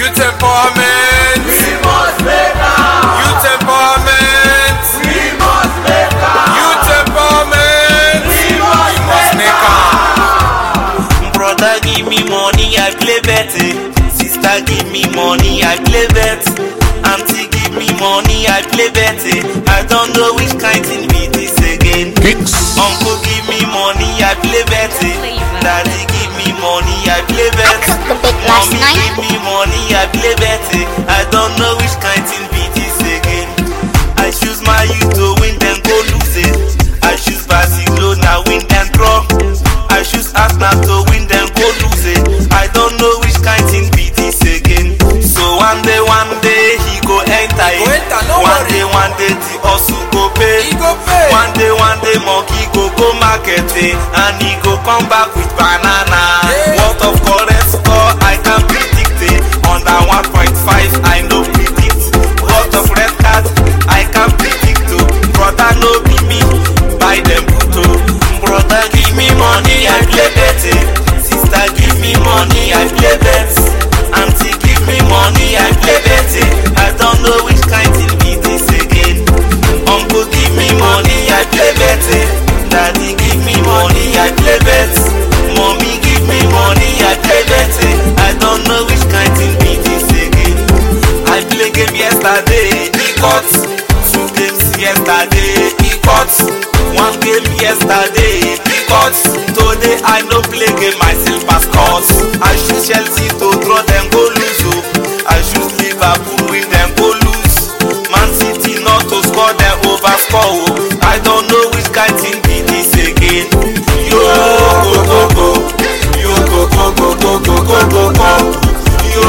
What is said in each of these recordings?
Youth empowerment. We must make am. Youth empowerment. We must make am. Youth empowerment. We must We must make make am. am. Brother give me money, I play bet. eh. Sister give me money, I play bet. Auntie give me money, I play bet. eh. I don't know which kind thing be this again. Uncle give me money, I play bet. eh. Daddy give me money, I play bet. I took the big last Mommy night. give me money, I play bet. eh. I don't know which kind thing be this again. I choose my youth to win, then go lose it. I choose Barcelona, win and draw. I choose Arsenal to win, then go lose it. I don't know which kind thing be this again. So one day, one day he go enter it. Go enter, no one worry. day, one day the hustle go pay. He go pay. One day, one day monkey go go market eh, and he go come back with banana. Yeah. What of correct score I can predict it. Under 1.5 I no predict. What of red card I can predict too. Brother no be me, buy them puto. Brother give me money I play bet. eh. Sister give me money I play bet. Auntie give me money I play bet. eh. I don't know which kind thing be this again. Uncle give me money, I play bet. eh. Daddy give me money, I play bet. Mommy give me money, I play bet. eh. I don't know which kind thing be this again. I play game yesterday, he cut. Two games yesterday, he cut. One game yesterday, he cut. Today I no play game, my silver scores. I choose Chelsea to draw them go lose. Oh. I choose Liverpool win them go lose. Man City not to score them over score. Oh. I don't know which kind thing be this again. Yo go go go, yo go go go go go go go go. Yo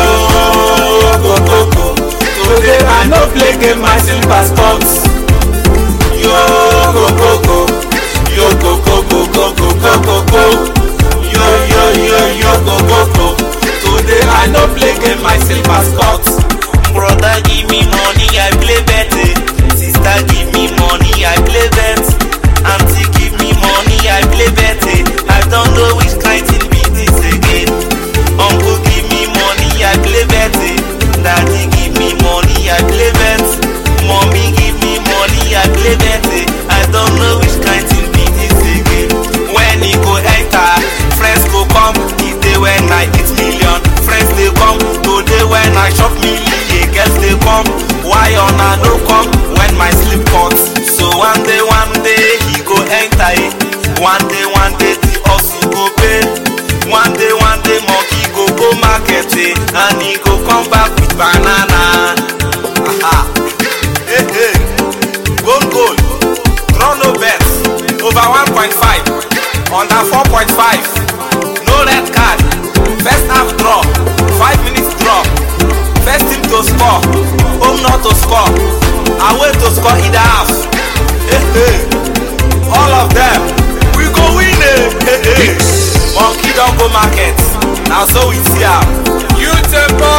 go go go. Today I no play game, my silver scores. Yo go go go, yo go go go go go go go go. Yo yo yo yo go go go. Today I no play game, my silver scores. Brother give me money, I play bet. eh. Sister give me money, I play bet. Auntie give me money, I play bet. eh. I don't know which kind thing be this again. Uncle give me money, I play bet. eh. Daddy give me money, I play bet. Mommy give me money, I play bet. eh. I don't know which kind thing be this again. When he go enter, friends go come. If they when I eat million, friends they come. Today when I chop million, girls they come. Why on I no come when my sleep cut? So one day, one day he go enter it. One day, one day the hustle go pay. One day, one day monkey go go market eh, and he go come back with banana. Aha. Hey, hey. Goal goal. Draw no bet. Over 1.5. Under 4.5. No red card. First half draw. 5 minutes draw. First team to score. Home not to score. Away to score in the half. Hey, hey. All of them. We go win eh. Hey, hey. Monkey don't go market. Now so we see am. Youth empowerment.